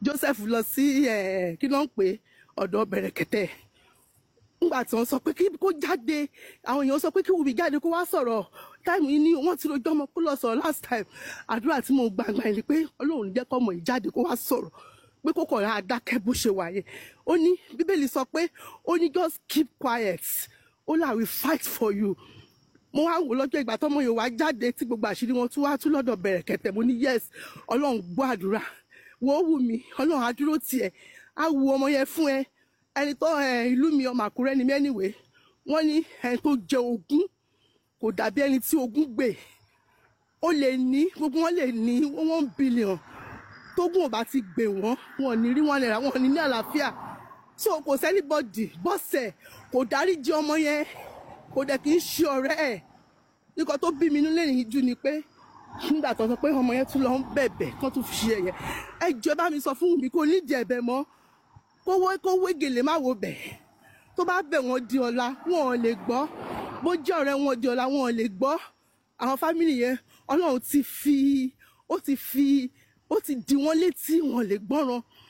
Joseph lọ sí ẹ kí ló ń pè é, ọ̀dọ̀ bẹ̀rẹ̀kẹ̀tẹ̀ nígbà tí wọ́n sọ pé kí kó jáde àwọn èèyàn sọ pé kí Wùmí jáde kó wá sọ̀rọ̀ táìmù yìí ni wọ́n ti rojọ́ ọmọ kó lọ sọ̀rọ̀ last time àdúrà tí mo gbàgbà yìí ni pé Ọlọ́run ní jẹ́ kọ́ ọmọ yìí jáde kó wá sọ̀rọ̀ pé kó kọ̀ọ̀rọ̀ adákẹ́ bó ṣe wà yẹn ó ní bíbélì sọ pé ó ní just keep quiet ó là we fight for you mo wá wò lọ́jọ́ ìgbà tọ́mọ yòówá jáde tí gbogbo àṣírí wọn tún wá tún lọ́dọ̀ bẹ̀rẹ̀ kẹ̀tẹ̀ mo ní yes ọlọ́run gbọ́ àdúrà wò ó wù mí ọlọ́run á dúró tiẹ̀ á wu ọmọ yẹn fún ẹ ẹni tó ẹ ìlú mi ọmọ àkúrẹ́ ni mẹ́niwé wọ́n ní ẹni tó jẹ ogún kò dàbí ẹni tí ogún gbè ó lè ní gbogbo wọn lè ní one billion tógún ò bá ti gbè wọ́n wọn ò ní rí wọn lẹ́ra wọn ò ní ní àlàáfíà so kò sẹ́nibọ́dì bọ́sẹ̀ kò dáríjì ọmọ yẹn kò dẹ̀ kì í ṣe ọ̀rẹ́ ẹ̀ nǹkan tó bí mi nílé yìí jù ni pé nígbà tó sọ pé ọmọ yẹn tún lọ ń bẹ̀bẹ̀ kán tún fi ṣe ẹ̀yẹ ẹ jọ̀ọ́ bá mi sọ fún mi kò nídìí ẹ̀bẹ̀ mọ́ kó wé kó wé gèlè má wo bẹ̀ tó bá bẹ̀ wọ́n di ọ̀la wọn ò lè gbọ́ bó jẹ́ ọ̀rẹ́ wọn di ọ̀la wọn ò lè gbọ́ àwọn fámìlì yẹn ọlọ́run ti fi ó ti fi ó ti di wọ́n létí wọn ò lè gbọ́ràn